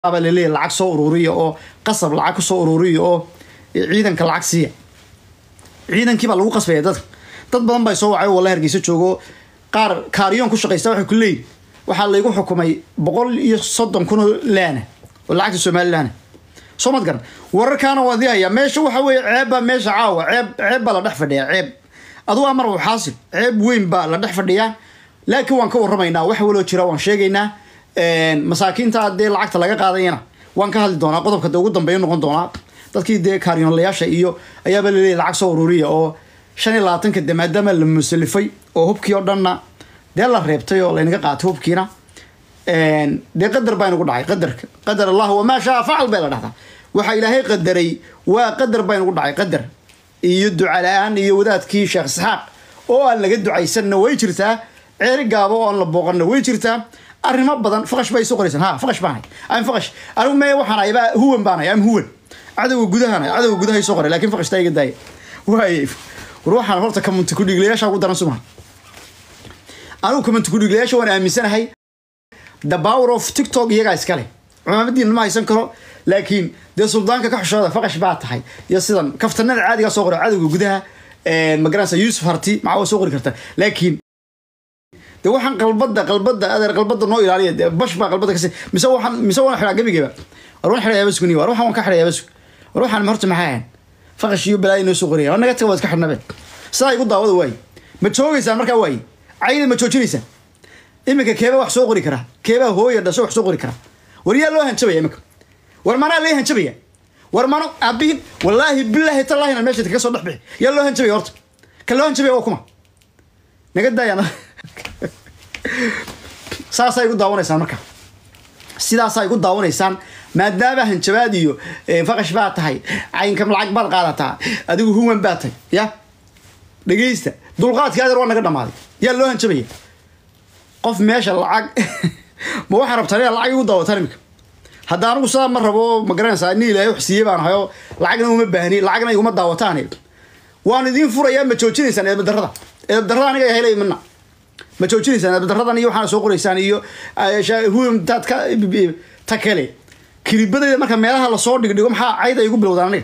baa laleeyahy lacag soo ururiya oo qasab lacag ku soo ururiya oo ciidanka lacag siiya ciidankii baa lagu qasbaya dadka dad badan baa soo wacay walla hargeysa joogo qaar kaariyoon ku shaqaysta waxay ku leeyihin waxaa laygu xukumay boqol iyo soddon kun oo laana oo lacagta somalilaana soo mad garan wararkaana waa dihayaa meesha waxa weeye ceeb baa meesha caawa ceeb ceeb baa la dhex fadhiyaa ceeb adugu amar u xaasil ceeb weyn baa la dhex fadhiyaa laakiin waan ka warramaynaa wax waloo jira waan sheegaynaa masaakiinta dee lacagta laga qaadayana waan ka hadli doonaa qodobka de ugu dambeeya noqon doonaa dadkii dee kaaryoonlayaasha iyo ayaaba laleeyahy lacag soo ururiya oo shan iyo labaatanka de maadaama la musalifay oo hubkii oo dhanna dee la reebtay oo laynaga qaatay hubkiina dee qadar baa inagu dhacay qadarka qadar allah wamaa shaa facal bay la dhahdaa waxa ilaahay qadaray waa qadar baa inagu dhacay qadar iyo duca la-aan iyo wadaadkii sheekh isxaaq oo aan laga ducaysanna way jirtaa ceeri gaabo oo aan la booqanna way jirtaa arrimo badan faqash bay soo qoraysan ha faqash baan hay am faqash anigu mee waxaan haybaa huwan baan hay am huwan cadowga gudahan hay cadowga gudahay soo qoray laakiin faqashtaa iga daaya waaye war waxaan horta kamunti kudhiglayaasha ugu daran sumaha anigu kamunti kudhiglayaasha waan aaminsanahay the power of tiktok iyagaa iskale cumaamadiina ma haysan karo laakiin dee suldaanka ka xushooda faqash baa tahay iyo sidan kaftanada caadigaa soo qora cadowga gudaha magaranaysa yuusuf harti maxaa waa soo qori karta laakiin de waxaan qalbada qalbada adeer qalbada noo ilaaliya de bash baa qalbada kasi mise waxaan mise waan xidhaa gebigeeba war waan xidhayaa basugni war waxaan waan ka xidhayaa basug war waxaan horta maxaa ahan faqash iyo balaayo noo soo qoraya war naga taga waa iska xidhnabe sidaa igu daawada waaye ma joogaysaan markaa waaye cayda ma joojinaysaan iminka keebaa wax soo qori karaa keebaa hooya dhasho wax soo qori karaa war yaa loo hanjabaya iminka war manaa lee hanjabaya war mano aabihin wallaahi bilaahi tallaahina meesha kaga soo dhex bixi yaa loo hanjabaya horta ka loo hanjabaya waa kuma naga daayaan saasaa igu daawanaysaan marka sidaasaa igu daawanaysaan maadaama hanjabaad iyo faqash baa tahay caynka lacag baad qaadataa adigu huwan baa tahay ya dhegeysta dulqaadkii adeer waa naga dhamaaday yaa loo hanjabaya qof meesha lacag ma waxaa rabtaa inaad lacag igu daawataan imika hadda anigu sidaa ma rabo ma garanaysaa ni ilaahay wax siiye baan ahay oo lacagna uma baahni lacagna iguma daawataan waan idiin furayaa ma joojinaysaan eebadarrada eebadarrada aniga helay mina ma joojinaysaan eebadaradan iyo waxaana soo qoraysaan iyo huwamtaad ka ta kale kilibadayda marka meelaha lasoo dhigdhigo maxaa cayda igu bilowdaan aniga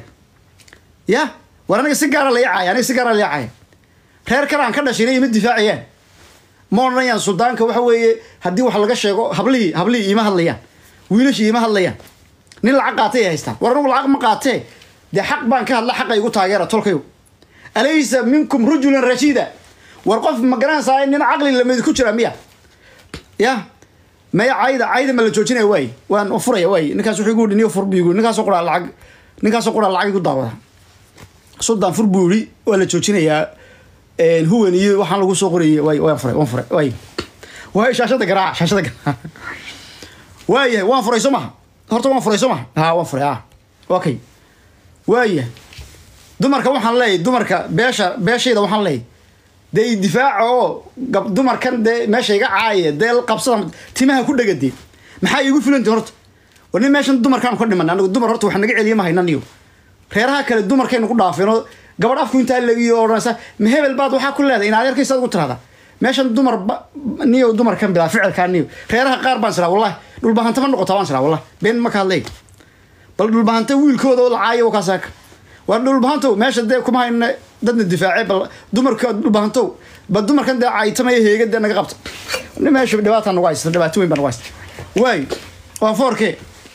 ya war aniga si gaara laya caaya aniga si gaara laya caaya reer kale aan ka dhashayna ima difaacayaan ma odhanayaan suldaanka waxa weeye haddii wax laga sheego hablihii hablihii ima hadlayaan wiilashii ima hadlayaan nin lacag qaatay ay haystaan war anigu lacag ma qaatee dee xaq baan ka hadla xaqa igu taageera tolkayo alaysa minkum rajulan rashiida war qof ma garanaysaa nin caqli lamid ku jira miya ya maya cayda cayda ma la joojinaya waay waan furaya waay ninkaas wuxuu igu yidhi niyo fur buu igu ninkaasoo quraa lacag ninkaasoo quraa lacag igu daawada suldaan fur buu yidhi waa la joojinayaa huwan iyo waxaan lagu soo qorayay waay waan furay waan furay waay waay shaashada garaaca shaashada garaaca waayahay waan furay soo maha horta waan furay soo maha ha waan furay ah okay waayahay dumarka waxaan leeyahay dumarka beesha beeshayda waxaan leeyahay dee difaaca oo gab dumarkan dee meesha iga caaya dee qabsada timaha ku dhegade maxaa iigu filanti horta war nin meeshan dumarkaan ka dhiman anigu dumar horta wax naga celiya ma haynan iyo reeraha kale dumarkaynu ku dhaafeen oo gabadh afku intaa lagiyo odhanaysa ma hebel baad waxaa ku leedahay inaad yarkaysaad ugu tirahda meeshan dumar niyo dumarkan bilaa ficilkaa niyo reeraha qaar baan siraa wallahi dhulbahanta ma noqotaa baan siraa wallahi been ma ka hadlay bal dhulbahanta wiilkooda oo lacaayo kaasaka war dhulbahantow meesha dee kuma hayna dadna difaacay bal dumarka dhulbahantow bal dumarkan dee caytamaya heega dee naga qabta meesha dhibaata nagu haysta dhibaato weyn baa nagu haysta waay waa foorke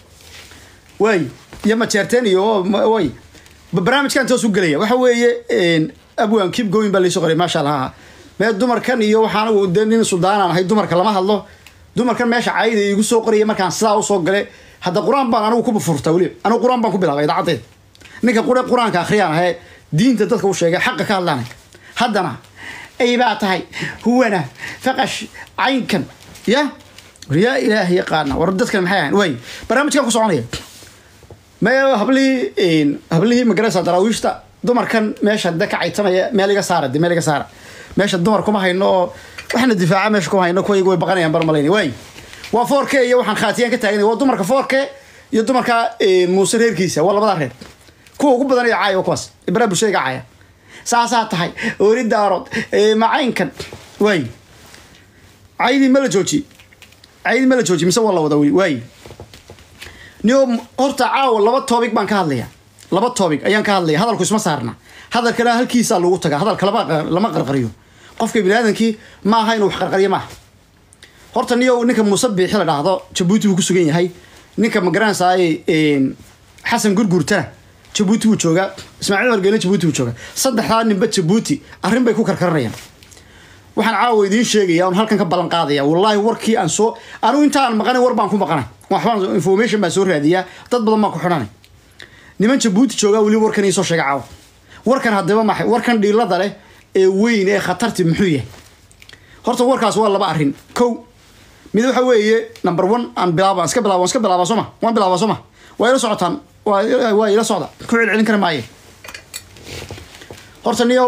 waay iyo majeerteen iyo way barnaamijkan toos u gelaya waxa weeye abwan keep going baa laysoo qoray maasha allah mee dumarkan iyo waxaan dee nin suldaanaan ahay dumarka lama hadlo dumarkan meesha cayda igu soo qoraya markaan sidaa usoo gale hadda qur-aan baan anigu ku furta weliba anigu qur-aan baan ku bilaabay idaacaddeeda ninka qure qur-aanka akhriyaan ahee diinta dadka u sheegay xaqa ka hadlaanay haddana ay baa tahay huwana faqash caynkan ya yaa ilaah yaqaana war dadkan maxay ahayn waay barnaamijkan ku soconaya me hablihii hablihii magaraysa daraawiishta dumarkan meesha de ka caytamaya meel iga saara de meel iga saara meesha dumar kuma hayno oo waxna difaaca meesha kuma hayno kuwa iyagu way baqanayaan bar malayna waay waa foorke iyo waxaan khaatiyaan ka taaganay waa dumarka foorke iyo dumarka muuse reerkiisa waa labadaa reer kuwa ugu badan caaya waa kuwaas ibraa bulshada iga caaya saasaa tahay oori daarood macaynkan waay caydii ma la jooji caydii ma la jooji mise waa la wada waay niyo horta caawa laba topic baan ka hadlaya laba topic ayaan ka hadlaya hadalku isma saarna hadalkana halkiisaa lagu tagaa hadalka lama lama qarqariyo qofka biniaadamkii ma aha inuu wax qarqariyo maaha horta niyo ninka muuse biixi la dhahdo jabuuti buu ku sugan yahay ninka magaranaysaay xasan gurgurtana jabuuti buu joogaa ismaaciil margeele jabuuti buu joogaa saddexdaa ninba jabuuti arrin bay ku karkaranayaan waxaan caawa idiin sheegaya on halkan ka ballan qaadaya wallaahi warkii aan soo anigu intaan maqanay war baan ku maqanay waxbaan information baan soo raadiyaa dad badan baan ku xidhanay niman jabuuti joogaa weli warkan iisoo sheega caawa warkan haddaba maxay warkan dhiilada leh ee weyn ee khatarti muxuu yahay horta warkaas waa laba arrin kow mid waxa weeye number one aan bilaaba iska bilaaba iska bilaaba sooma waan bilaaba sooma waa ila socotaan waa waa ila socda ku celcelin kara maaye horta niyow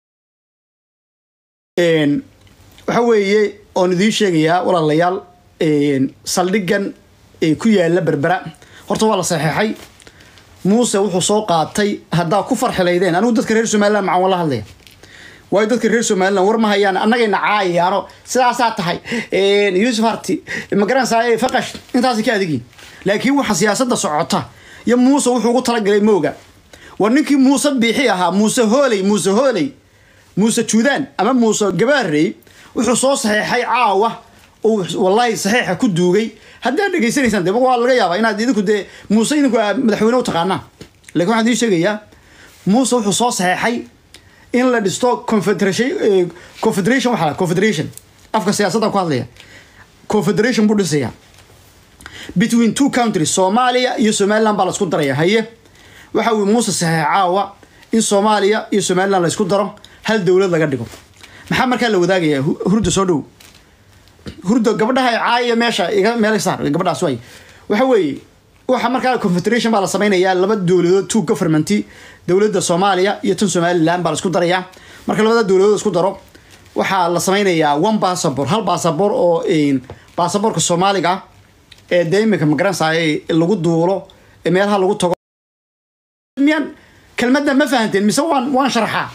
waxa weeye oon idiin sheegayaa walaalayaal saldhigan ku yaala berbera horta waa la saxeexay muuse wuxuu soo qaatay haddaa ku farxilaydeen anigu dadka reer somaliland macaan wala hadlaya waayo dadka reer somaliland war ma hayaan annagayna caayayaano sidaasaa tahay yuusuf harti magaranaysaa faqash intaasi ka adigin laakiin waxa siyaasadda socota iyo muuse wuxuu ugu talagalay mooga war ninkii muuse biixi ahaa muuse hooley muuse hooley muuse juudaan ama muuse gabaarey wuxuu soo saxeexay caawa uu wallaahi saxeexa ku duugay haddaad dhegaysanaysaan de waa laga yaabaa inaad idinku dee muuse idinku madaxweyne u taqaanaan lakin waxaan idiin sheegayaa muuse wuxuu soo saxeexay in la dhisto confederation confederation waxaa confederation afka siyaasadda ku hadlaya confederation buu dhisaya between two countries soomaaliya iyo somaliland baa la isku daraya haye waxa uu muuse saxeex caawa in soomaaliya iyo somaliland la isku daro hal dowlad laga dhigo maxaa markaa la wadaagayaa hurda soo dhow hurda gabadhaha caaya meesha iga meel saar gabadhaas way waxa weeye waxa markaa confederation baa la samaynayaa laba dowladood two government dowladda soomaaliya iyo tan somaliland baa la isku darayaa marka labada dowladood isku daro waxaa la samaynayaa one bassabor hal bassabor oo baasaboorka soomaaliga ee dee imika magaranaysaay lagu duulo ee meelaha lagu tago miyaan kelmadda ma fahanteen mise waan waan sharxaa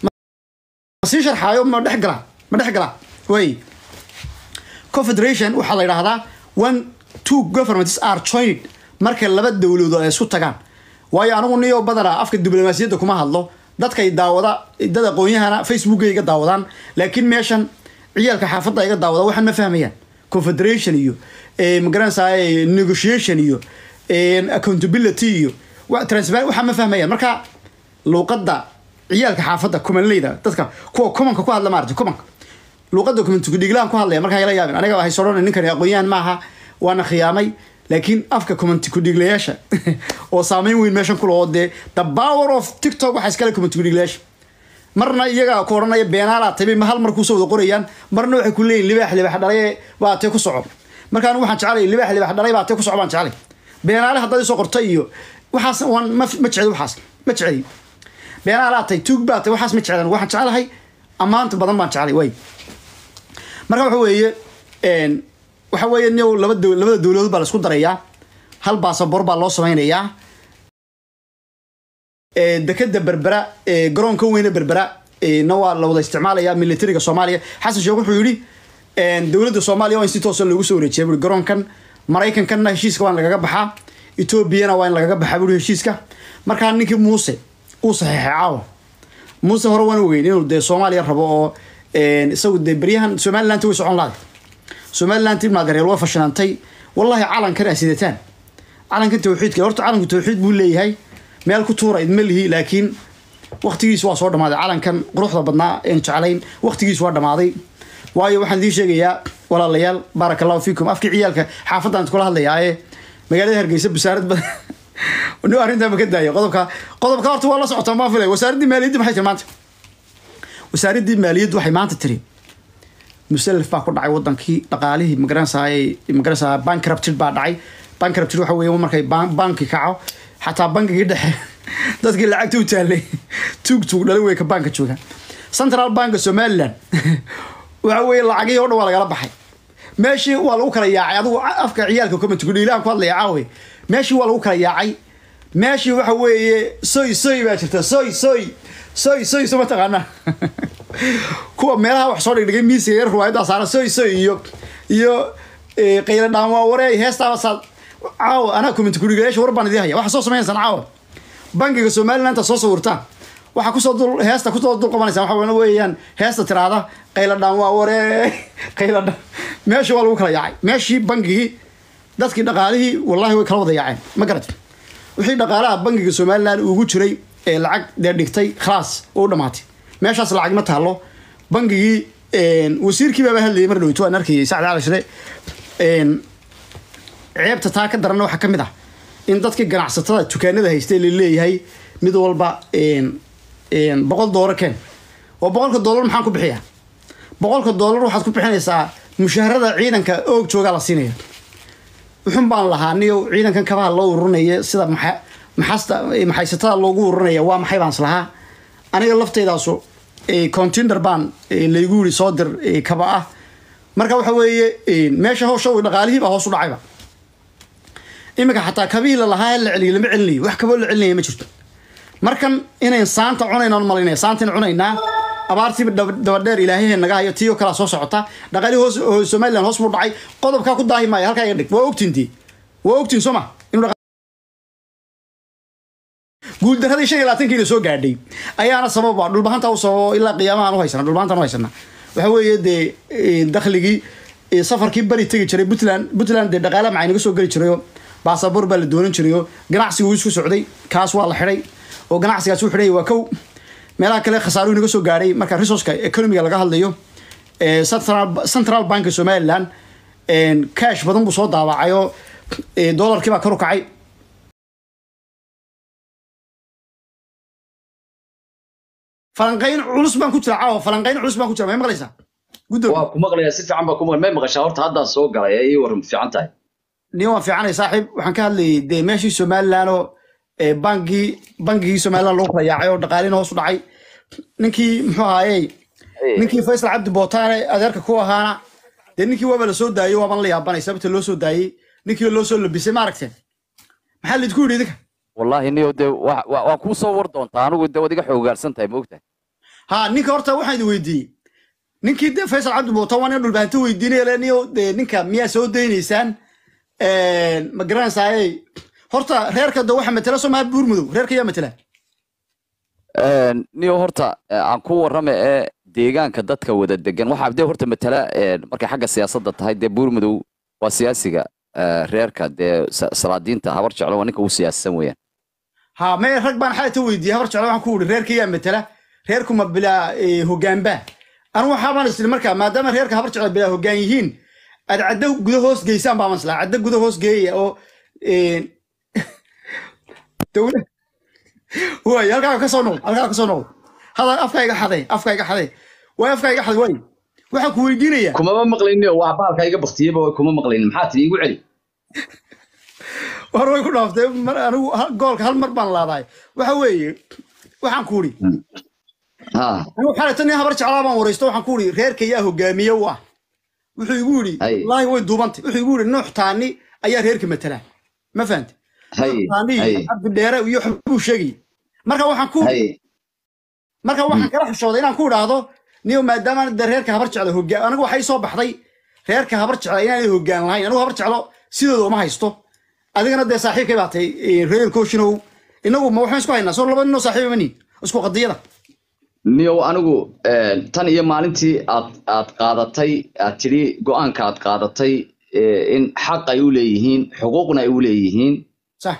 sii sharxaayo ma dhex gala ma dhex gala way confederation waxaa la yidhahdaa one two governments are joined marka laba dowladood ay isku tagaan waayo anigu niyo badana afka diblomaasiyadda kuma hadlo dadkay daawada dad aqoonyahana facebooka iga daawadaan laakiin meeshan ciyaalka xaafadda iga daawada waxaan ma fahmayaan confederation iyo magaranaysaa negotiation iyo accountability iyo transparent waxaan ma fahmayaan marka luuqadda ciyaalka xaafadda kumanleyda dadka kuwa kumanka ku hadla maarata kumanka luuqadda kumantikudhiglaan ku hadlaya markaa ila yaabin aniga waxay sodhana ninkani aqoon-yahan maaha waana khiyaamay laakiin afka kumantikudhiglayaasha oo saameyn weyn meeshan kula oo dee the power of tiktok waxaa iskale kumantikudhiglayaasha marna iyaga ku odhanaya beenaalaa tabi ma hal mar kuusoo wada qorayaan marna waxay ku leeyihin libaax libaax dhalay baa tee ku soco marka anigu waxaan jecelay libaax libaax dhalay baa tee ku soco baan jecelay beenaale haddaad isoo qortay iyo waxaas waan ma ma jeceli waxaas ma jeceli beenaalaa tay tuug baa tay waxaas ma jeclan waxaan jecelahay ammaanta badan baan jecelay way marka waxa weeye waxa weeye niyow laba dow labada dowladood baa la isku darayaa hal baasabor baa loo samaynayaa dekeda berbera garoonka weyne berbera na waa la wada isticmaalaya militariga soomaaliya xasan sheekh wuxuu yidhi dowladda soomaaliya waa in si toosa loogu soo wareejiya bui garoonkan maraykankanna heshiiska waa in lagaga baxaa etoobiyana waa in lagaga baxaa bui heshiiska markaa ninkii muuse uu saxeexay caawa muuse hore waan ogeyn inuu dee soomaaliya rabo oo isagu dee beryahan somaliland way socon lahaday somaliland ibnaagareer waa fashilantay wallahi calankan a sidataan calankan tawxiidka horta calanku tawxiid buu leeyahay meel ku tuura idma lihi laakiin waktigiis waa soo dhamaaday calankan quruxda badnaa een jeclayn waktigiis waa dhamaaday waayo waxaan idiin sheegayaa walaalayaal baaraka allahu fiikum afkii ciyaalka xaafadaan kula hadlayaa ee magaalada hargeysa basaarad badan ni arrintaa ma ka daayo qodobka qodobka horta waa la socotaa maa filay wasaaraddii maaliyadda maxay tiri maanta wasaaraddii maaliyaddu waxay maanta tiri musalaf baa ku dhacay wadankii dhaqaalihii magaranaysaay magaranaysaa bankrupted baa dhacay bankrupted waxa weeye markay banki kaco xataa bankigii dhexe dadkii lacagta u taallay tuug tuug dhalin wey ka banka jooga central banka somaliland waxa weeye lacagihii o dhan waa lagala baxay meeshii waa lagu kala yaacay adigu afka ciyaalka commentkudhiilahan ku hadlaya caawe meeshii waa lagu kala yaacay meeshii waxa weeye soy soy baa jirta soy soy soy soy so mataqaanaa kuwa meelaha wax soo dhigdhigay miisiga yar ruwaayaddaa saara soy soy iyo iyo qayla dhaanwaa waree heestaaba saad caawa anaa comment kurigayaasha war baan idii haya waxaa soo samaynaysaan caawa bangiga somaliland inta soo sawirtaan waxaa kusoo dul heesta kusoo dul qabanaysaan waxa weeyaan heesta tiraada qayladhaan waa waree qayladhaan meesha waa lagu kala yaacay meeshii bangigii dadkii dhaqaalihii wallahi way kala wada yaaceen ma garatay wixii dhaqaalaha bangiga somaliland ugu jiray ee lacag dee dhigtay khalaas oo u dhamaatay meeshaas lacag ma taalo bangigii wasiirkii baaba hadlayay mar dhoweyto waan arkayay sacd cali shire ceebta taa ka daranna waxaa ka mid ah in dadkii ganacsatada dukaanada haystay la leeyahay mid walba boqol doolar keen oo boqolka doolar maxaan ku bixiyaa boqolka doolar waxaad ku bixinaysaa mushaharada ciidanka oog joogaa la siinaya wuxun baan lahaa niyo ciidankan kabaha loo ururinaya sida maxasta maxaysatada loogu ururinaya waa maxay baan islahaa aniga lafteydaasu contender baan laygu yiri soo dir kaba ah marka waxa weeye meesha hawsha dhaqaalihii baa hoos u dhacayba iminka xataa kabihii lalahaa la celiyo lama celinayo wax kaboo la celinaya ma jirto markan inayn saanta cunaynaan malaynaya saantain cunaynaa abaartiiba dabadheer ilaahyahe naga hayo tiyo kalaa soo socota dhaqaalihii hoos somaliland hoos buu dhacay qodobkaa ku daahi maayo halkaa iga dhig waa ogtiintii waa ogtiin soo ma inuu guuldaradii shan iyo labaatankiina soo gaadhay ayaana sababa dhulbahanta u sababo ilaa qiyaamahaan u haysana dhulbahantaan u haysana waxa weeye dee dakhligii safarkii bari tegi jiray puntland puntland dee dhaqaala macay naga soo geli jirayo baasaboor baa la doonan jirayo ganacsiga wuu isku socday kaas waa la xidhay oo ganacsigaas u xidhay waa kow meelaha kale khasaaruhu naga soo gaadhay marka resourceka economiga laga hadlayo central bank somaliland cash badan buu soo daawacayoo dollarkii baa kor u kacay falanqayn culus baan ku jira caawa falanqayn culus baan ku jira may maqlaysaa guddoom waa ku maqlayaa si fiican baa ku maqlay may maqashaa horta haddaan soo galay ee ii waran fiican tahay nin waan fiicanay saaxiib waxaan ka hadlayay dee meeshii somaliland oo bangii bangigii somaliland loo kala yaacay oo dhaqaalina hoos u dhacay ninkii muxuu ahaayey ninkii faysal cabdi bootaane adeerka ku ahaana dee ninkii waaba la soo daayey waaban la yaabanay sababta loo soo daayey ninkii loo soo labisay ma aragteen maxaa laidinku yidhi idinka wallahi niyo dee waa kuu soo war doontaa anigu dee waad iga xoogaarsan tahay maogtahay ha ninka horta waxaan idin weydiiyey ninkii dee faysal cabdi bootaan waa nin dhulbahanto weydiinaya le niyo dee ninka miyaa soo daynaysaan ma garanaysaayey horta reerka de waxa matela soo maha buurmudow reerka yaa matela niyo horta aan ku warrama ee deegaanka dadka wada degan waxaa dee horta matala markay xagga siyaasadda tahay dee buurmudow waa siyaasiga reerka dee salaadiinta habar jeclo waa ninka ugu siyaasisan weeyaan ha me rag baan xalata weydiiyey habar jeclo waxaan ku uri reerka yaa matela reerku ma bilaa hogaanba anu waxaabaan isli markaa maadaama reerka habar jeclo bilaa hogaan yihiin aad caddo guda hoos geysaan baa maslaa caddo guda hoos geeya oo dowla waay halkaa ka soo noqdo halkaa ka soo noqdo hada afka iga xaday afka iga xaday waay afka iga xaday waay waxaan ku weydiinayaa kumama maqlayniyo waa baalka iga baktiyeyba way kuma maqlaynin maxaa tiri igu celi war way ku dhaaftay mar anigu goolka hal mar baan laadahay waxa weeye waxaan ku uri anigu xalata nin habar jeclaa baan waraysto waxaan ku uri reerka yaa hogaamiye u ah wuxuu igu yidhi wallaahi way duubantay wuxuu igu yidhi nuux taani ayaa reerka matalaa ma fahamti taani cabdi dheere iyo xubuu sheegay marka waxaan ku marka waxaan kala xishooday inaan ku idhaahdo niyo maadaama de reerka habar jeclo hogaan anigu waxay soo baxday reerka habar jeclo inaanay hogaan lahayn anigu habar jeclo sidooda uma haysto adigana dee saaxiibkay baa tay reer koshinow inagu ma waxaan isku haynaa soo laba ninoo saaxiiba mani isku qadiyada niyow anigu tan iyo maalintii aad aad qaadatay aad tidhi go-aanka aad qaadatay in xaq ay u leeyihiin xuquuqna ay u leeyihiin sax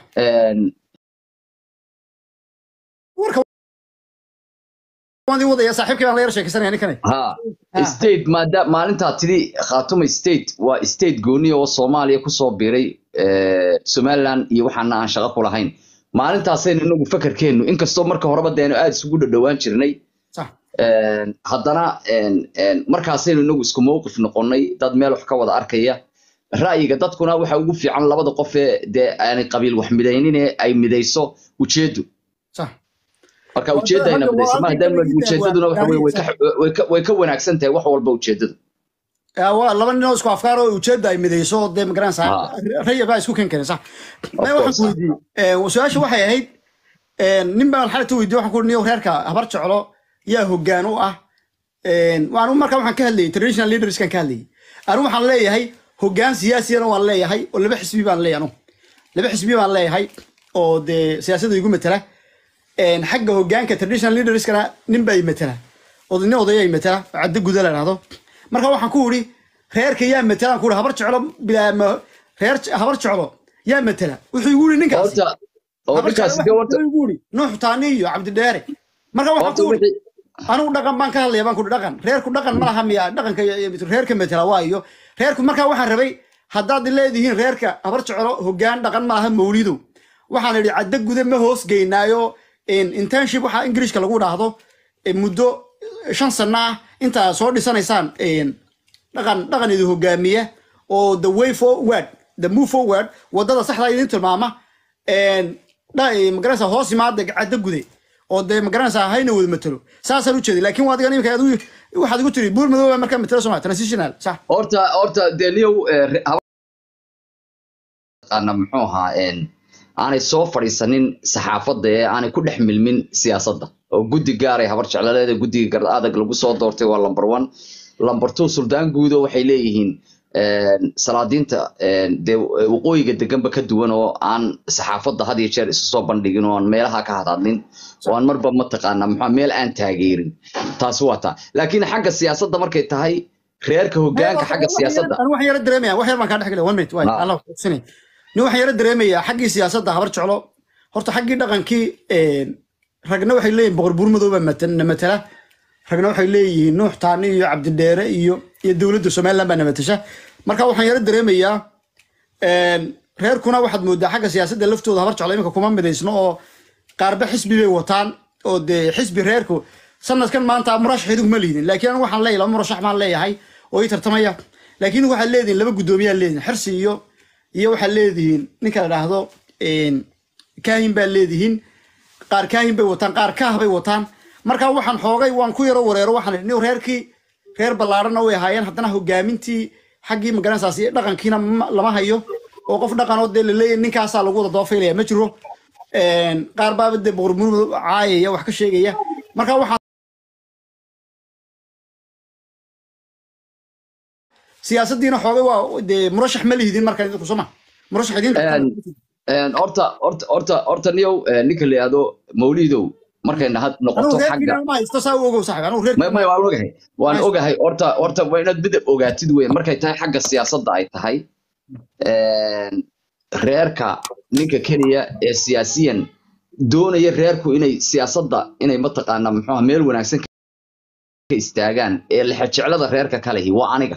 warka waan idin wadaya saaxiibkay baan la yar sheekaysanaya ninkane ha state maada maalintaa tidhi khaatuma state waa state gooniya oo soomaaliya kusoo biiray somaliland iyo waxaana aan shaqo ku lahayn maalintaasaynu inagu fakarkeennu inkastoo marka horeba deenu aada isugu dhadhowaan jirnay haddana markaasaynu inagu isku mowqif noqonnay dad meel wax ka wada arkaya ra'yiga dadkuna waxa ugu fiican labada qof ee dee aanay qabiil wax midaynin ee ay midayso ujeeddu marka ujeeddayna midayso ma haddaan ujeeddaduna waxa weye way ka wanaagsan tahay wax walba ujeeddadu waa laba ninoo isku afkaar oo ujeedda ay midayso dee magaranaysaa raya baa isku kenkeen sax may waxaan ku weydiiyey su-aasha waxay ahayd nin baan xalata weydiye waxaan ku niyo reerka habar jeclo yaa hoggaan u ah anu markaa waxaan ka hadlayay traditional leaderskan ka hadlayay anu waxaan leeyahay hoggaan siyaasiyana waan leeyahay oo laba xisbi baan leeyahay anu laba xisbi baan leeyahay oo dee siyaasadda igu matala Een, xagga hogaanka traditional leaderskana nin baa i matala oo nin odaya i matala oo caddo guda la dhahdo marka waxaan ku uri reerka yaa matala aan ku uri habar jeclo bilaa ma reer habar jeclo yaa matala wuxuu igu uri ninkaasi horta oo habar ninkaasi jeclo de wuxuu horta igu uri nuux taani iyo cabdidheere marka waxaan horta ku uri wixii anigu dhaqan baan ka hadlaya baan kuri dhaqan reerku dhaqan ma laha miya dhaqanka iyo- iyo reerka matala waa iyo reerku markaa waxaan rabay haddaad leedihiin reerka habar jeclo hogaan dhaqan ma laha mawlidow waxaan idhi caddo guda ma hoos geynaayo internship waxaa ingiriishka lagu dhaahdo eh, muddo shan sano ah intaa soo dhisanaysaan een, dhaqan dhaqan idin hogaamiya oo the way forward the move forward wadada saxda idin tilmaama een, dha- eh, magaranaysa hoos imaada caddo gude oo dee magaranaysa hayna wada matalo saasaan u jeeday laakiin waa adiga imika aad u- waxaad igu tiri buur madooba markaa matalo soma transitional sax horta horta dee niyow eh, re- haba- taqaana muxuu ahaa een, aanay soo fadhiisanin saxaafadda ee aanay ku dhex milmin siyaasadda oo guddi gaaray habar jeclaleeda guddiga gar adag lagu soo doortay waa lamber one lamber two suldaan guudo waxay leeyihiin een, salaadiinta een, dee waqooyiga deganba ka duwan oo aan saxaafadda had iyo jeer isu soo bandhigin oo aan meelaha ka hadhadlin oo aan marba mataqaana muxuu meel aan taageerin taasi waa taa laakiin xagga siyaasadda markay tahay reerka hogaanka xagga siyaasadda anu waxaan yara dareemaya wax yar baan kaa dhex gelaya one minute waay Ah. allah kusinay nin waxaan yara dareemayaa xaggii siyaasadda habar jeclo horta xaggii dhaqankii een, ragna waxay leeyihin boqor buur madooba na matala ragna waxay leeyihiin nuux taani iyo cabdidheere iyo iyo dowladda somaliland baa na matasha marka waxaan yara dareemayaa een, reerkuna waxaad moodaa xagga siyaasadda laftooda habar jeclo iminka kuma midaysno oo qaarba xisbi bay wataan oo dee xisbi reerku sanadkan maanta murashax idigu ma liidin laakiin anigu waxaan leeyahay laba murashax baan leeyahay oo ii tartamaya laakiin waxaad leedihiin laba guddoomiyaad leedihin xirsi iyo iyo waxaad leedihiin ninka la dhaahdo een, kaahin baad leedihiin qaar kaahin bay wataan qaar kaah bay wataan marka waxaan xoogay waan ku yaro wareero waxaan idhi nin reerkii reer ballaarana way ahaayeen haddana hogaamintii xaggii magaranaysaas iyo dhaqankiina ma- lama hayo oo qof dhaqan oo dee laleeyahay ninkaasaa lagu wada doofaylaya ma jiro Een, qaar baaba dee boqor murmud caayaya wax ka sheegaya marka waxaan siyaasaddiina xoogay waa dee murashax ma lihidin marka idinku soo ma murashax idin Een, een, horta horta horta horta niyow eh, ninka la yidhaahdo mawlidow markayna had anugu noqoto xagga reerkiina ma haysto saa u ogow saxib anugu may reerkiina may waan ogahay waan Nice. ogahay horta horta waa inaad midab ogaatid wey markay tahay xagga siyaasadda ay tahay een, reerka ninka keliya ee siyaasiyan doonaya reerku inay siyaasadda inay mataqaana muxuu ahaa meel wanaagsan ka istaagaan ee lexejeclada reerka kalehi waa aniga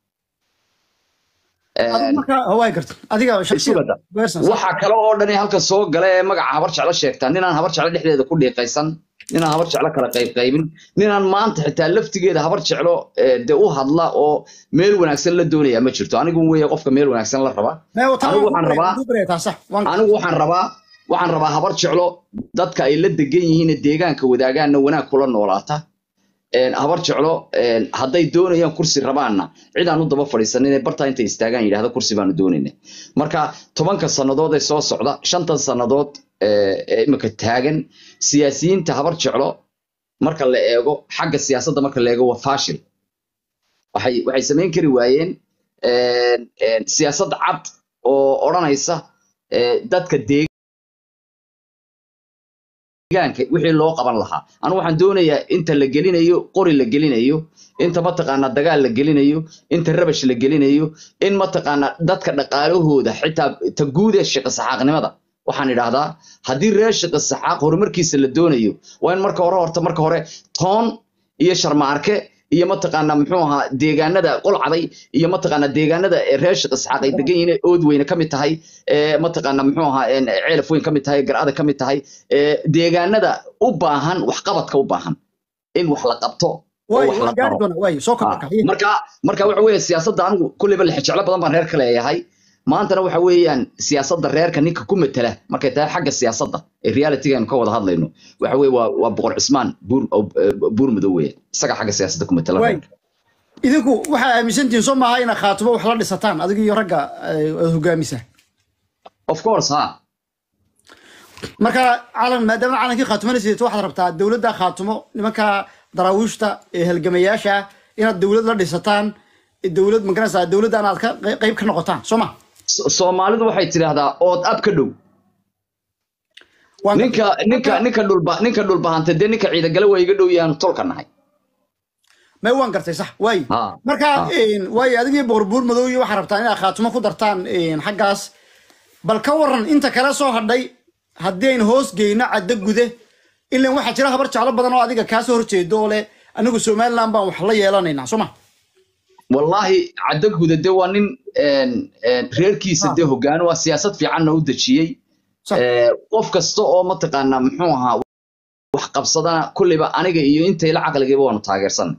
adigu Een, marka hawaay garta adiga Isugada. shakhsiyan waxa kale oo dhan ee halka soo gala ee magaca habar jeclo sheegtaa ninaan habar jeclo dhexdeeda ku dhiiqaysan ninaan habar jeclo kala qaybqaybin ninaan maanta xitaa laftigeeda habar jeclo eh, dee u hadla oo meel wanaagsan la doonaya ma jirto anigu weeye qofka meel wanaagsan la raba anigu waxaan rabaa anigu waxaan rabaa waxaan rabaa habar jeclo dadka ay la degan yihiin ee deegaanka wadaagaanna wanaag kula noolaata Een, habar jeclo een, hadday doonayaan kursi rabaanna cid aan u daba fadhiisanin ee bartaa intay istaagaan yidhahda kursi baanu doonayna marka tobanka sannadood ee soo socda shantan sannadood ee ee imika taagan siyaasiyiinta habar jeclo marka la eego xagga siyaasadda marka la eego waa faashil waxay waxay samayn kari waayeen een, een, siyaasad cad oo odhanaysa ee, dadka deegaanka deegaanka wixii loo qaban lahaa anigu waxaan doonayaa inta la gelinayo qori la gelinayo inta mataqaanaa dagaal la gelinayo inta rabash la gelinayo in mataqaanaa dadka dhaqaalahooda xitaa ta guud ee shaqo saxaaqnimada waxaan idhaahdaa haddii reer shaqo saxaaq horumarkiisa la doonayo waa in marka hore horta marka hore toon iyo sharmaarke iyo mataqaanaa muxuu ahaa deegaanada qolcaday iyo mataqaanaa deegaanada ee reer shaqo saxaaq ay degan yihiin ee ood weyne ka mid tahay ee mataqaanaa muxuu ahaa een ceelaf weyn ka mid tahay garcada ka mid tahay ee deegaanada u baahan waxqabadka u baahan in wax la qabto oo wax la gaari daro doona waay soo Ah, kordhaka marka marka waxa weeye siyaasadda anigu kulleyba lexejeclo badan baan reer ka leeyahay maantana waxa weeyaan siyaasadda reerka ninka ku matala markay tahay xagga siyaasadda ee realityga aynu ka wada hadlayno waxa weeye waa waa boqor cismaan buur oo- eh, buur madow weeye isaga xagga siyaasadda ku matala waay idinku waxaa aaminsantihiin soo maaha inaad khaatumo wax la dhisataan adiga iyo ragga eh, aad hogaamisa of course ha marka calan maadaama calankii khaatumana sidato waxaad rabtaa dowladda khaatumo nimanka daraawiishta ee halgamayaasha inaad dowlad la dhisataan dowlad magaranaysaa dowladdan aad ka qey- qayb ka noqotaan soo ma So- soomaalidu waxay tidhaahdaa ood ab ka dhow Waan ninka ninka ninka dhulba ninka dhulbahanta dee ninka ciidagale waa iga dhow yahan tolka nahay may waan gartay sax waay Ha, marka ha. waay adigii boqorbuur madow iyo waxaa rabtaan inaad khaatumo ku dartaan een, xaggaas bal ka waran inta kale soo hadhay haddii aynu hoos geyno caddo gude ilan waxaa jira habar jeclo badan oo adiga kaasoo horjeedo oo leh anigu somaliland baan wax la yeelanaynaa soo ma wallaahi caddo guda de waa nin een, een, reerkiisa Ah. dee hoggaan waa siyaasad fiicanna u dejiyey Sax. Ee, qof kasta oo mataqaanaa muxuu ahaa wax qabsadana kulliba aniga iyo intayla caqligayba waanu taageersanay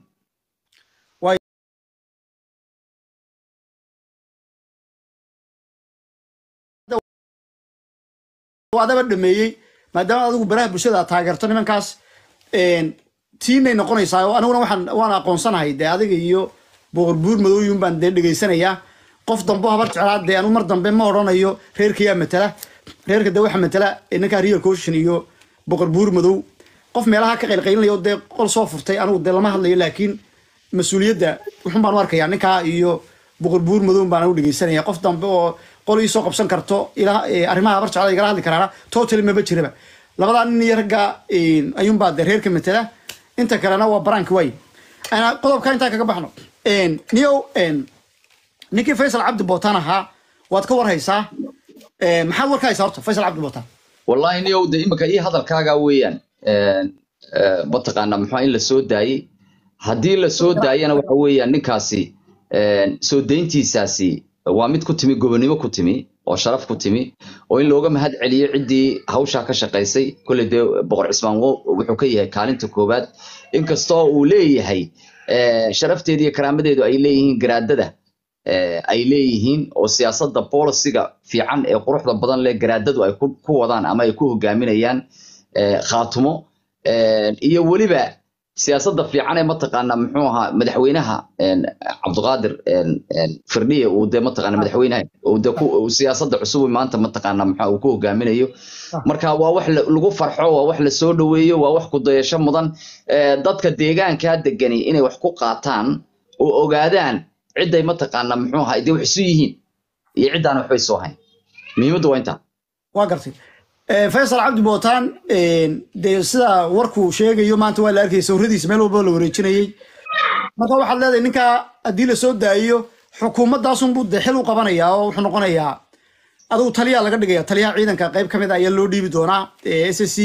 oo adaba dhameeyey maadaama adigu baraha bulshada aad taageerto nimankaas een, tiinay noqonaysaa oo aniguna waxaan waan aqoonsanahay dee adiga iyo boqorbuur madooyun baan dee dhegaysanayaa qof dambo habar jeclaa dee anu mar dambe ma odhanayo reerkayaa matala reerka dee waxa matala ee ninkaa real caution iyo boqorbuur madow qof meelaha ka qaylqaylinaya oo dee qol soo furtay anigu dee lama hadlayo laakiin mas-uuliyadda wuxun baan u arkayaa ninkaa iyo boqorbuur madow baan u dhegeysanaya qof dambe oo qol ii soo qabsan karto ilaa eh, arrimaha habar jeclada igala hadli karaana total maba jiraba labadaa nin iyo ragga een, ayuunbaa dee reerka matala inta kalena waa baraanki waay Ana qodobka intaa kaga baxno Een, niyow een, ninkii faysal cabdi bootaan ahaa waad ka warhaysaa Een, maxaad warka haysaa horta faysal cabdi bootaan wallaahi niyow de imika ii hadalkaagaa weeyaan Een, ee, mataqaanaa muxuu in la soo daayey haddii la soo daayana waxa weeyaan ninkaasi een, soo dayntiisaasi waa mid ku timi gobonimo ku timi oo sharaf ku timi oo in looga mahad celiyo ciddii hawshaa ka shaqaysay kolley dee boqor cismaan wo- wuxuu ka yahay kaalinta koowaad inkastoo uu leeyahay ee, sharafteedu iyo karaamadeedu ay leeyihiin garaadada ee, ay leeyihiin oo siyaasadda bolisiga fiican ee quruxda badan leh garaadadu ay ku ku wadaan ama ay ku hogaaminayaan ee, khaatumo Ee, iyo weliba siyaasadda fiican ee mataqaana muxuu ahaa madaxweynaha een, cabdiqaadir een, een, firdhiye uu dee mataqaana madaxweynaha uu dee ku- uu siyaasadda cusub maanta mataqaana muxuu uu ku hogaaminayo marka waa wax la- lagu farxo waa wax la soo dhoweeyo waa wax ku dayasho mudan Ee, dadka deegaankaa degani inay wax ku qaataan oo ogaadaan cidday mataqaana muxuu ahaa dee wax isu yihiin iyo ciddaan waxba isu ahayn muhiimaddu waa intaa waa gartay Ee, faysal cabdi bootaan een, dee sida warkuu sheegayo maanta waa la arkayay sawiradiisa meel walba la wareejinayey marka waxaad leedahay ninkaa haddii la soo daayiyo xukuumaddaasunbuu dee xil u qabanayaa oo wuxuu noqonayaa adigu taliyaa laga dhigaya taliyaha ciidanka qayb ka mid a ayaa loo dhiibi doonaa s s c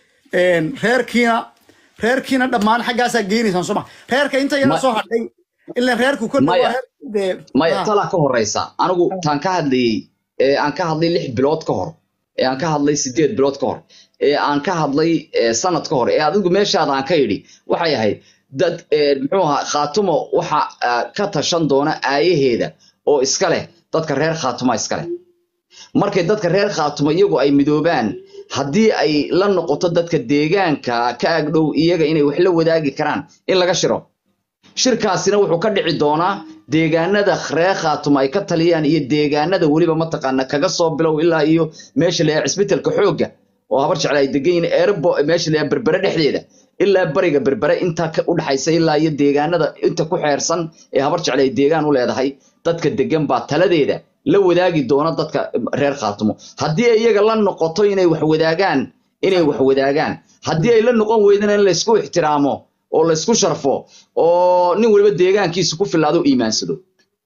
reerkiina reerkiina dhammaan xaggaasaa geynaysaan soo ma reerka inta yara Ma- soo hadhay ilan reerku kolle waa Maya. reer dee maya ah, talaa ka horeysa anigu taan ka hadlayey ee aan ka hadlay lix bilood ka hor ee aan ka hadlay sideed bilood ka hor ee aan ka hadlay ee sanad ka hor ee adigu meeshaada aan ka idhi waxay ahayd dad ee, muxuu ahaa khaatumo waxa ah, ka tashan doona aayaheeda oo iska leh dadka reer khaatuma iska leh markay dadka reer khaatumo iyagu ay midoobaan haddii ay la noqoto dadka deegaanka ka agdhow iyaga inay wax la wadaagi karaan in laga shiro shirkaasina wuxuu ka dhici doonaa deegaanada reer khaatuma ay ka taliyaan iyo deegaanada weliba mataqaana kaga soo bilow ilaa iyo meesha la cisbitalka xoogga oo habar jecla ay degan yihiin eerbo meesha la berbere dhexdeeda ilaa bariga berbere intaa ka u dhaxaysa ilaa iyo deegaanada inta ku xeersan ee habar jecla ay deegaan u leedahay dadka degan baa taladeeda la wadaagi doona dadka reer khaatumo haddii ay iyaga la noqoto inay wax wadaagaan inay wax wadaagaan haddii ay la noqon weydana in laysku ixtiraamo oo laysku sharfo oo nin waliba deegaankiisa ku filaado u iimaansado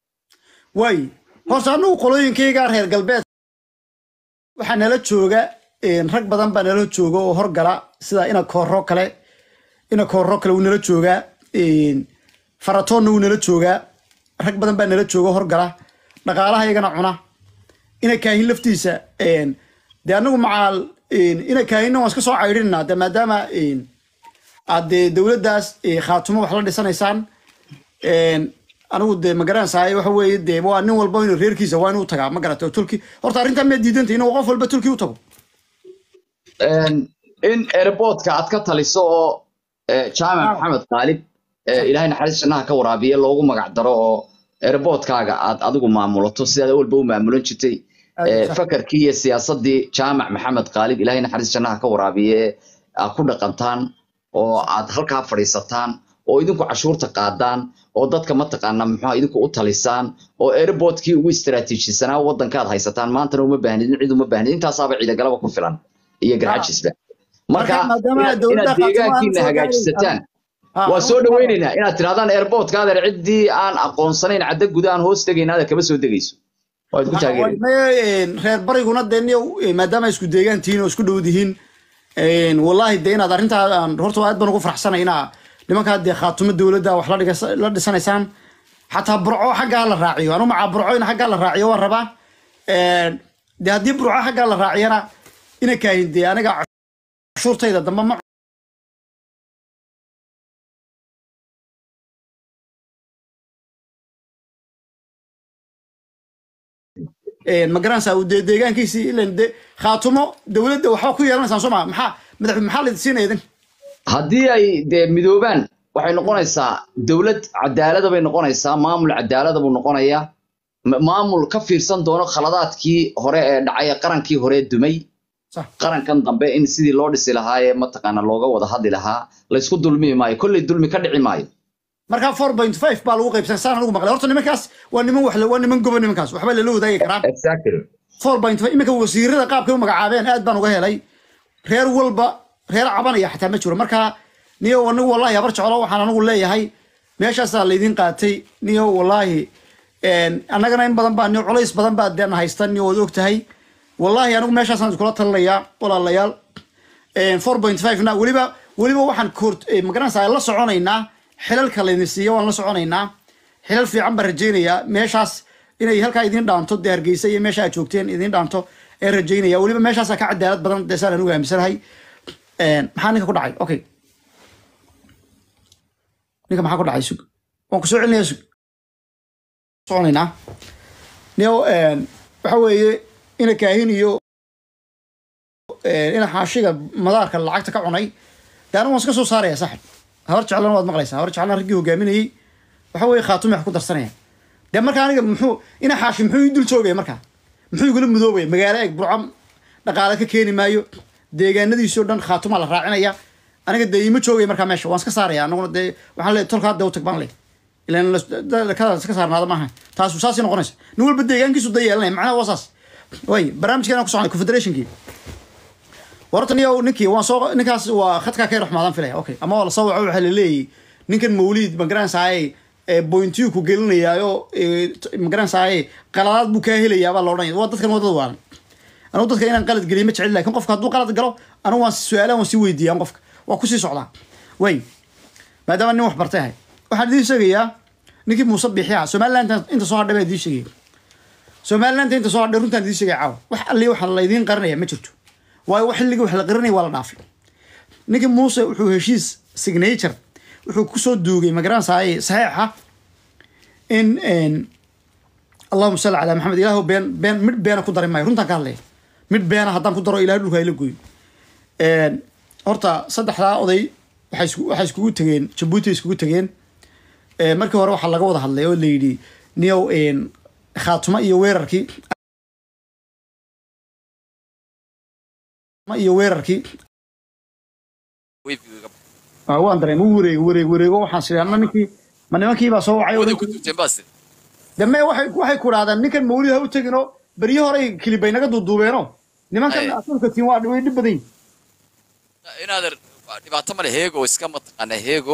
waay horta anagu qolooyinkayga reer galbeed waxaa nala jooga een, rag badan baa nala jooga oo horgala sida ina kooro kale ina kooro kale wuu nala joogaa een, faratoonna wuu nala joogaa rag badan baa nala jooga horgala dhaqaalaha iyagana cuna ina kaahin laftiisa een, dee anagu macaal een, ina kaahinna waan iska soo caydhinaa de maadaama een, aad dee dowladdaas eh, khaatumo wax la dhisanaysaan een, anigu dee ma garanaysaay waxa weeye dee waa nin walba inuu reerkiisa waa inuu tagaa ma garata tulki horta arrintan miyaad diidantay inuu qof walba tulki u tago Een, in airportka aad ka taliso oo eh, jaamac maxamed qaalib eh, ilaahay naxariis jannaha ka waraabiye loogu magac daro oo airportkaaga aad adigu maamulato sidaad walba u maamulan jirtay Aad Eh, sax. fakarkii iyo siyaasadii jaamac maxamed qaalib ilaahay naxariis jannaha ka waraabiye aad ku dhaqantaan oo aad halkaa fadhiisataan oo idinku cashuurta qaadaan oo dadka mataqaana muxuu idinku u talisaan oo airportkii ugu istaraatiijisanaa waddankaad haysataan maantana uma baahnidin cid uma baahnid intaasaaba ciidagalaba ku filan iyo garxajisba marka Marka maadaama inaad dowladda inaad Khartoum aan deegaankiina soo hagaajisataan Ah, waa ah, soo dhawaynaynaa inaad tirahdaan airportka adeer ciddii aan aqoonsanayn cadda guda aan hoos tegayna adeer kama soo degayso waad ku taageeri reer bariguna dee niyo maadaama ay isku deegaan tihiin oo isku dhow dihiin wallaahi dee inaad arrintaa aan horta aad baan ugu faraxsanay inaa nimankaa dee khaatumo dowladda wax la dhigas- la dhisanaysaan xataa burco xaggaa la raaciyo anu macaa burco in xaggaa la raaciyo waan rabaa dee haddii burco xaggaa la raaciyana ina kaahin dee aniga cashuurtayda dambe ma ma garanaysaa uu dee deegaankiisii ilan de khaatumo dowladda waxba ku yeelanaysaan soo maa maxaa madax maxaa la siinaya idin haddii ay dee midoobaan waxay noqonaysaa dowlad cadaalada bay noqonaysaa maamul cadaalada buu noqonayaa ma- maamul ka fiirsan doono khaladaadkii hore ee dhacay ee qarankii hore dumay sax qarankan dambe in sidii loo dhisi lahaa ee mataqaana looga wada hadli lahaa laysku dulmi maayo kolley dulmi ka dhici maayo markaa four point five baa lagu qaybsan saan anigu maqlay horta nimankaas waa niman wax waa niman goba nimankaas waxba lala wadaagi karaa exactly four point five iminka wasiirada qaabkay u magacaabeen aad baan uga helay reer walba reer cabanaya xataa ma jiro marka niyo anigu wallahi habar jeclo waxaan anigu leeyahay meeshaasaa laydin qaatay niyo wallahi annagana in badan baa niyo culays badan baa deen haysta niyo waad og tahay wallahi anigu meeshaasaan iskula talinayaa walaalayaal four point five na weliba weliba waxaan koort magaranaysaa la soconaynaa xilalka laydin siiyo waan la soconaynaa xilal fiican baan rajaynayaa meeshaas inay halkaa idin dhaanto dee hargeysa iyo meesha aad joogteen idin dhaanto ee rajaynaya weliba meeshaasaa ka cadaalad badan dee saan anigu aaminsanahay maxaa ninka ku dhacay okay ninka maxaa ku dhacay sug waan kusoo celinaya sug soconaynaa niyo waxa weeye ina kaahin iyo ina xaashiga madaarka lacagta ka cunay dee anigu waan iska soo saaraya saxib habar jeclana waad maqlaysaa habar jeclana raggii hogaaminayey waxa weeye khaatumi wax ku darsanaya dee marka aniga muxuu ina xaashi muxuu ii dul joogaya markaa muxuu igula mudoobaya magaalo eeg burco dhaqaale ka keeni maayo deegaanadiisoo dhan khaatumaa la raacinaya aniga dee iima joogaya markaa meesha waan iska saaraya anaguna dee waxaan leeyahay tolkaa dee u tag baan leeyahay ilan kadaas iska saarnaada maaha taasu saasay noqonaysa nin walba deegaankiisu da yeelanaya macnaha waa saas way barnaamijkeena ku soconay confederationkii warta niyo ninkii waan soo ninkaas waa khadkaa ka raxmaadaan filaya okay ama waa lasoo waco waxaa laleeyahay ninkan mawliid magaranaysaay bointiyu ku gelinayaayo magaranaysaay qaladaad buu kaa helayaa baa loodhanaya waa dadkan wadada waalan anugu dadka inaan qalad geliyo ma jecel lakin qofka hadduu qalad galo anigu waan su-aalahan waan sii weydiiyaan qofka waa kusii socdaa way maadaama nin wax bartay ahay waxaan idiin sheegayaa ninkii muuse biixia somaliland inta soo hadhay baa idiin sheegaya somaliland inta soo hadhay runtaan idiin sheegaya caawa wax alli waxa laydiin qarinaya ma jirto waayo wax xilligii wax la qarinaya waa la dhaafay ninkii muuse wuxuu heshiis signature wuxuu kusoo duugay magaranaysaay saxiixa in allahuma salli calaa maxamed ilaahu been been midh beena ku dari maayo runtaan ka hadlaya midh beena haddaan ku daro ilahay dhulka hayla gooyo horta saddexdaa oday waxay isku waxay iskugu tegeen jabuuti iskugu tegeen markii hore waxaa laga wada hadlay oo la yidhi niyow khaatumo iyo weerarkii iyo weerarkii waan dareem u wareego wareego wareego waxaan siri anna ninkii ma nimankii baa soo wacay dame waxay waxay ku dhahdaan ninkan mawlid ha u teginoo beryo horey kilibay naga duuduubeeno nimankan asulka tiin waa way dhib badan yihin inaader dhibaato male heego iska mataqaana heego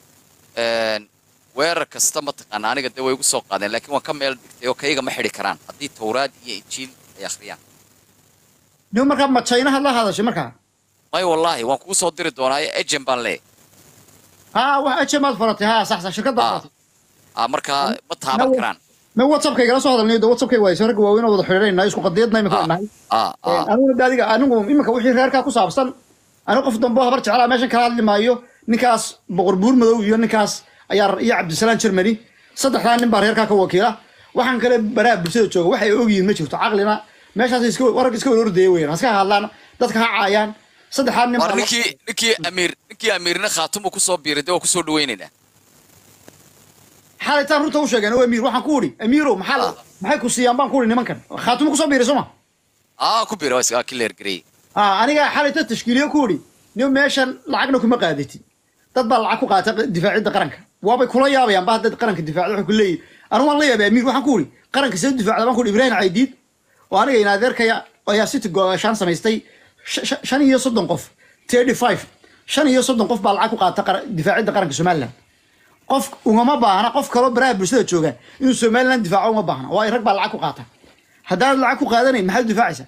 weerar kasta mataqaana aniga dee way igu soo qaadeen laakiin waan ka meel dhigtay oo kayga ma xidhi karaan haddii tawraad iyo injiil ay akhriyaan nin markaa ma jaynaha la hadashay markaa may wallaahi waan kugu soo diri doonaa ejen baan leeyahay ha wax ejemaad faratay ha sax sax shirkadda Ah. faratay ah markaa ma taaban karaan ma whatsappka igala soo hadalnayo de whatsappkay waayso ragga waaweyn oo wada xidhiidhaynayo isku qadiyadna imika Ah, nahay ah, ah. aniguna de adiga anigu iminka wixii reerkaa ku saabsan anigu qof dambe oo habar jeclaa meeshan kala hadli maayo ninkaas boqor buur madow iyo ninkaas ayaa iyo cabdisalaam germany saddexdaa nin baa reerkaa ka wakiila waxaan kale baraha bulshada jooga waxay ogyihiin ma jirto caqlina meeshaas iska warag iska warordaya weyan haska hadlaan dadka ha caayaan saddexdaa nin war baa ninkii ninkii amiir ninkii amiirna khaatumu kusoo biiray dee waa kusoo dhawaynaynaa xaalitaan runta u sheegeen oo amiir waxaan ku udhi amiirow maxaa la- maxay ku siiyaan baan ku udhi nimankan khaatumo kusoo biiray soo ma aa ku biira waa iska kileer gareey ah aniga xalita tashkiiliyo ku udhi nin meeshan lacagna kuma qaadatid dad baa lacag ku qaata difaacidda qaranka waabay kula yaabayaan ba haddaad qaranka difaacda waxay ku leeyihin anu waan la yaabay amiir waxaan ku uri qaranka see difaacda baan ku uri ibrahim caydiid oo aniga in adeerkaya ayaa city gooshaan samaystay sh- sh- shan iyo soddon qof thirty five shan iyo soddon qof baa lacag ku qaata qara- difaacidda qaranka somaliland qof ugama baahna qof kaloo baraha bulshada jooga inuu somaliland difaaco uma baahna waayo rag baa lacag ku qaata haddaanad lacag ku qaadanayn maxaad u difaacaysaa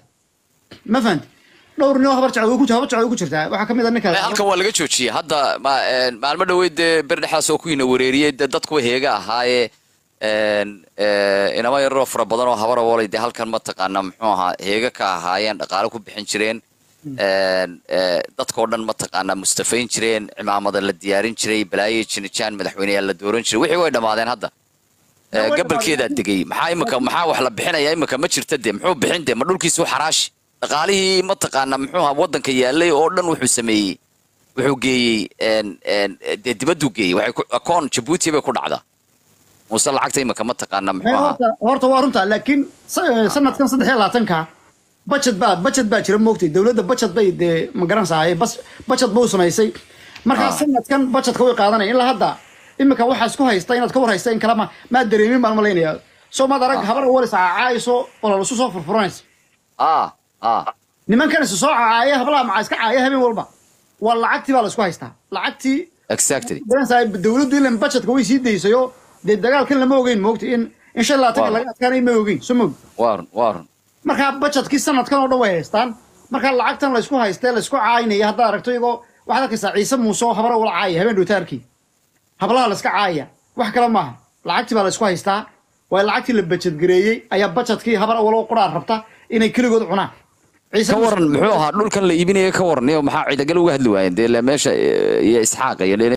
ma fahanti dhowr nin oo habar jacdo ku habar jacdo ku jirtaa waxaa kamid a ninka Eh, halkan waa laga joojiyey hadda ma- een, maalmo dhaweyd dee ber dhexdaas oo kuwiina wareeriyey dee dadkuwa heega ahaayee een, eh, inama yararoo fara badan oo habara wolay dee halkan mataqaana muxuu ahaa heega ka ahaayeen dhaqaale ku bixin jireen een, eh, dadkoo dhan mataqaana mustafayn jireen cimaamada la diyaarin jiray balaaye jinijaan madaxweyneyaal la dooran jiray wixii way dhammaadeen hadda Eh, way gabalkeedaa degay maxaa imika maxaa wax la bixinaya imika ma jirta dee muxuu bixin dee ma dhulkiisu xaraashi dhaqaalihii mataqaana muxuu ahaa waddanka yaalay oo dhan wuxuu sameeyey wuxuu geeyey een, een, dee dibadduu geeyey waxay ku- akoon jabuuti bay ku dhacdaa muuse lacagta imika mataqaana muxuu ahaa horta horta waa runta laakiin sa- sanadkan saddex iyo labaatanka budget baa budget baa jira moogtay dowladda budget bay dee ma garanaysaa bas budget buu samaysay markaa Ah. sanadkan budgetka way qaadanaya ilaa hadda imika waxaa isku haysta inaad ka war haysta in kalema maad dareemin baan malaynaya soo maad arag habar walis cacaayso olol isu soo furfuranaysa ah ah nimankan isu soo cacaaya hablaha macaa iska caaya habeen walba waa lacagtii baa la isku haystaa lacagtii exactly garanaysaa dowladdu ilan budgetka way sii daysayo dee dagaalkan lama ogeyn moogtay in in shan iyo labaatanka Waa. laga adkaanay ma ogeyn soo moog waa run waa run markaa budgetkii sanadkan oo dhan way haystaan markaa lacagtan laysku haystee laysku caayinaya haddaad aragto iyagoo waxaad arkaysaa ciise muuse oo habara ula caaya habeen dhowtaarkii hablaha layska caaya wax kale maaha lacagtii baa laysku haystaa waayo lacagtii la bajetgareeyey ayaa budgetkii habar awal oo quraar rabta inay keligood cunaan ciise ka waran muxuu ahaa dhulkan la iibinaya ka waran iyo maxaa ciidagal uga hadli waayeen dee le meesha eh, iyo isxaaqa iyo le-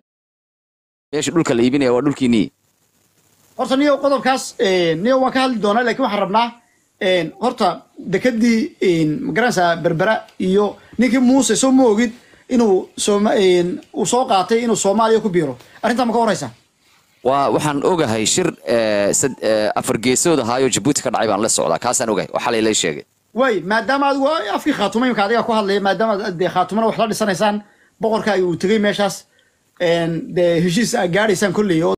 meesha dhulka la iibinaya waa dhulkiinii horta niyo qodobkaas niyo waan ka hadli doonaa laakiin waxaan rabnaa horta dekadii magaranaysaa berbera iyo ninkii muuse soo ma ogid inuu sooma uu soo qaatay inuu soomaaliya ku biiro arrintaa ma ka horeysaa waa waxaan ogahay shir eh, sad- eh, afar geesood ahaayoo jabuuti ka dhacay baan la socdaa kaasaan ogahay waxaa laylay sheegay way maadaama adigu afkii khaatuma imika adiga ku hadlaya maadaama dee khaatumana wax la dhisanaysaan boqorka uu tegey meeshaas dee heshiis aa gaadhaysaan kolley oo